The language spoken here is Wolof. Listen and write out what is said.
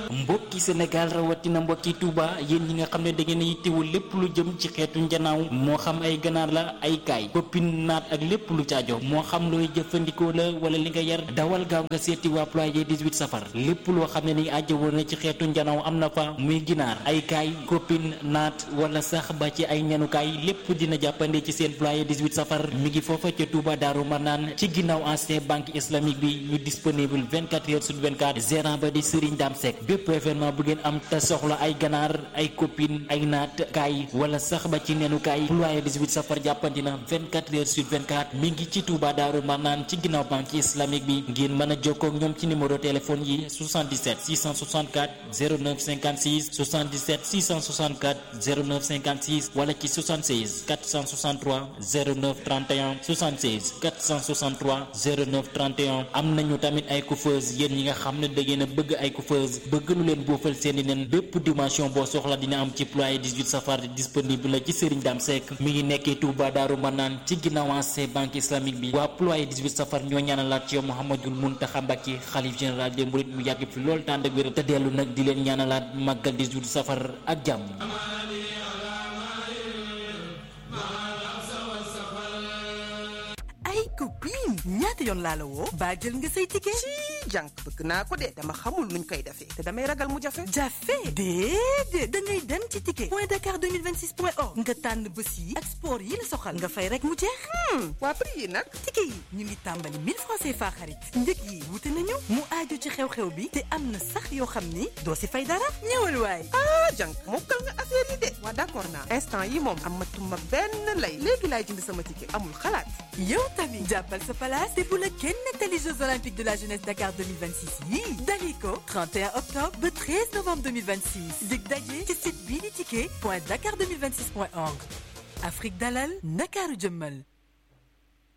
mbokki Sénégal rawatina mbokki Touba yéen ñi nga xam ne da ngeen a yittewul lépp lu jëm ci xeetu njanaaw moo xam ay ganaar la ay kaay koppin naat ak lépp lu caajo moo xam looy jëfandikoo la wala li nga yar dawal gaaw nga seeti waa ployer 18 safar lépp loo xam ne ni aajo woon na ci xeetu njanaaw am na fa muy ginaar ay kaay koppin naat wala sax ba ci ay ñanukaay lépp dina jàppande ci seen ployer 18 safar mi ngi foofa ca Touba Daaru Marnaan ci ginnaaw ancien banque islamique bi ñu disponible 24 heures sur 24 gérant ba di Serigne Dame Seck bépp événement bu ngeen am te soxla ay ganaar ay copine ay naat kaay wala sax ba ci nenukaay ployer 18 safar jàppandi na 24 heures sur 24 mi ngi ci Touba Daaru Marnaan ci ginnaaw banque islamique bi ngeen mën a jokkoo ak ñoom ci numéro téléphone yi 77 664 09 56 77 664 09 56 wala ci 76 463 09 31 76 463 09 31 am nañu tamit ay coiffeuse yéen ñi nga xam ne da ngeen a bëgg ay coiffeuse bëgg lu leen boofal seeni nen bépp dimension boo soxla dina am ci ployer 18 safar disponible la ci Serigne Dame Seck mi ngi nekkee Touba Daaru Manaan ci ginnaaw ancien banque islamique bi waa ployer 18 safar ñoo ñaanalaat ci yow Mouhamadoul Mountakha Mbacké xalif général des mourides mu yàgg fi loolu tànd ak wér te dellu nag di leen ñaanalaat màggal 18 safar ak jàmm ay copine ñaata yoon laa la woo baa jël nga say ticket ci jànk bëgg naa ko de dama xamul nuñ koy defee te damay ragal mu jafe jafe déedéet da ngay dem ci ticket point dakar 2026 point org nga tànn bés yi ak sport yi la soxal nga fay rek mu jeex waa prix yi nag ticket yi ñu ngi tàmbali 1000 francs CFA xarit njëg yi wute nañu mu aaju ci xew-xew bi te am na sax yoo xam ni doo si fay dara ñëwal waay ah jànk mokkal nga affaire yi de waa d'accord naa instant yi moom amatuma benn lay léegi laay jënd sama ticket amul xalaat yow tamit jàppal sa place te bu la kenn nettali Jeux olympiques de la jeunesse Dakar 2026 yii daliko 31 octobre ba 13 novembre 2026 dig daje ci site bii di ticket point dakar 2026 point org Afrique dalal Ndakaaru jëmmal